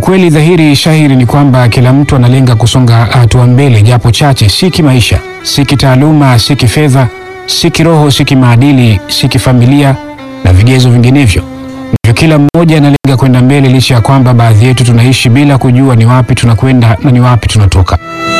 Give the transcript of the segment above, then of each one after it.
Ukweli dhahiri shahiri ni kwamba kila mtu analenga kusonga hatua mbele, japo chache, si kimaisha, si kitaaluma, si kifedha, si kiroho, si kimaadili, si kifamilia na vigezo vinginevyo. Hivyo kila mmoja analenga kwenda mbele, licha ya kwamba baadhi yetu tunaishi bila kujua ni wapi tunakwenda na ni wapi tunatoka.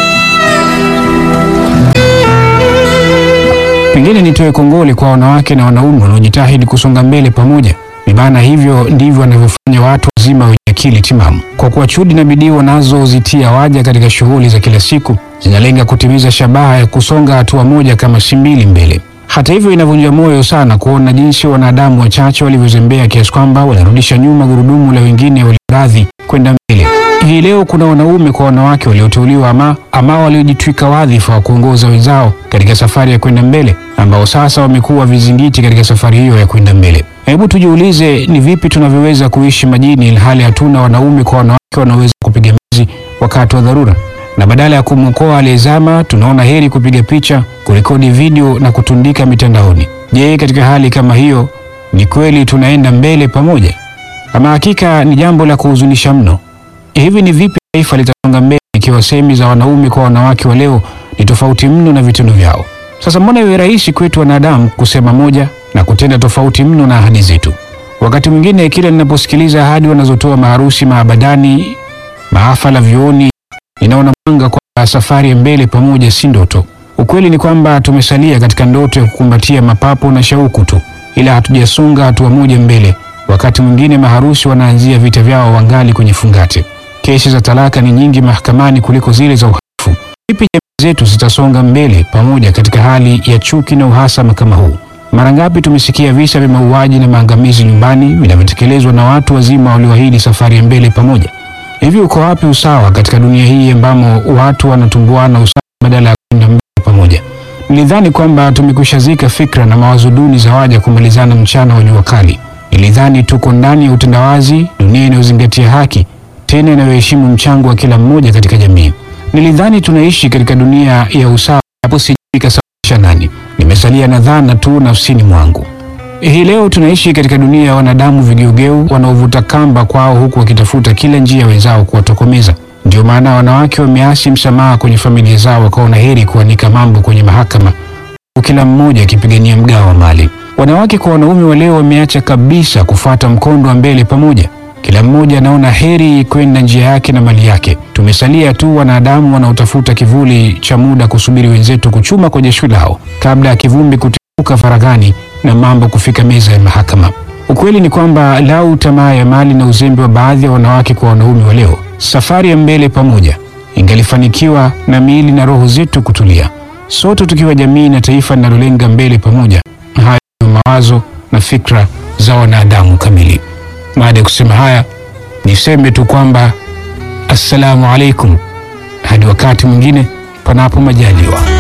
Pengine nitoe kongole kwa wanawake na wanaume wanaojitahidi kusonga mbele pamoja. Ni maana hivyo ndivyo wanavyofanya watu wazima wenye akili timamu, kwa kuwa juhudi na bidii wanazozitia waja katika shughuli za kila siku zinalenga kutimiza shabaha ya kusonga hatua moja kama si mbili mbele. Hata hivyo, inavunja moyo sana kuona jinsi wanadamu wachache walivyozembea kiasi kwamba wanarudisha nyuma gurudumu la wengine walioradhi kwenda mbele. Hii leo kuna wanaume kwa wanawake walioteuliwa ama, ama waliojitwika wadhifa wa kuongoza wenzao katika safari ya kwenda mbele, ambao sasa wamekuwa vizingiti katika safari hiyo ya kwenda mbele. Hebu tujiulize, ni vipi tunavyoweza kuishi majini ilhali hatuna wanaume kwa wanawake wanaoweza kupiga mbizi wakati wa dharura? Na badala ya kumwokoa aliyezama, tunaona heri kupiga picha, kurekodi video na kutundika mitandaoni. Je, katika hali kama hiyo, ni kweli tunaenda mbele pamoja? Ama hakika ni jambo la kuhuzunisha mno. Hivi ni vipi taifa litasonga mbele ikiwa semi za wanaume kwa wanawake wa leo ni tofauti mno na vitendo vyao? Sasa mbona iwe rahisi kwetu wanadamu kusema moja na kutenda tofauti mno na ahadi zetu? Wakati mwingine kila ninaposikiliza ahadi wanazotoa maharusi maabadani, maafala vyuoni, ninaona mwanga kwa safari ya mbele pamoja si ndoto. Ukweli ni kwamba tumesalia katika ndoto ya kukumbatia mapapo na shauku tu, ila hatujasonga hatua moja mbele. Wakati mwingine maharusi wanaanzia vita vyao wangali kwenye fungate. Kesi za talaka ni nyingi mahakamani kuliko zile za uhalifu. Vipi jamii zetu zitasonga mbele pamoja katika hali ya chuki na uhasama kama huu? Mara ngapi tumesikia visa vya mauaji na maangamizi nyumbani vinavyotekelezwa na watu wazima walioahidi safari ya mbele pamoja? Hivi uko wapi usawa katika dunia hii ambamo watu wanatumbuana usawa badala ya kwenda mbele pamoja? Nilidhani kwamba tumekwishazika fikra na mawazo duni za waja kumalizana mchana wa jua kali. Nilidhani tuko ndani ya utandawazi, dunia inayozingatia haki tena inayoheshimu mchango wa kila mmoja katika jamii. Nilidhani tunaishi katika dunia ya usawa, hapo sijui kasababisha nani. Nimesalia na dhana tu nafsini mwangu. Hii leo tunaishi katika dunia ya wanadamu vigeugeu wanaovuta kamba kwao, huku wakitafuta kila njia wenzao kuwatokomeza. Ndio maana wanawake wameasi msamaha kwenye familia zao, wakaona heri kuanika mambo kwenye mahakama, huku kila mmoja akipigania mgao wa mali. Wanawake kwa wanaume wa leo wameacha kabisa kufuata mkondo wa mbele pamoja. Kila mmoja anaona heri kwenda njia yake na mali yake. Tumesalia tu wanadamu wanaotafuta kivuli cha muda kusubiri wenzetu kuchuma kwenye jasho lao kabla ya kivumbi kutibuka faraghani na mambo kufika meza ya mahakama. Ukweli ni kwamba lau tamaa ya mali na uzembe wa baadhi ya wanawake kwa wanaume wa leo, safari ya mbele pamoja ingalifanikiwa na miili na roho zetu kutulia, sote tukiwa jamii na taifa linalolenga mbele pamoja. Hayo ndio mawazo na fikra za wanadamu kamili. Baada ya kusema haya, niseme tu kwamba assalamu alaikum, hadi wakati mwingine, panapo majaliwa.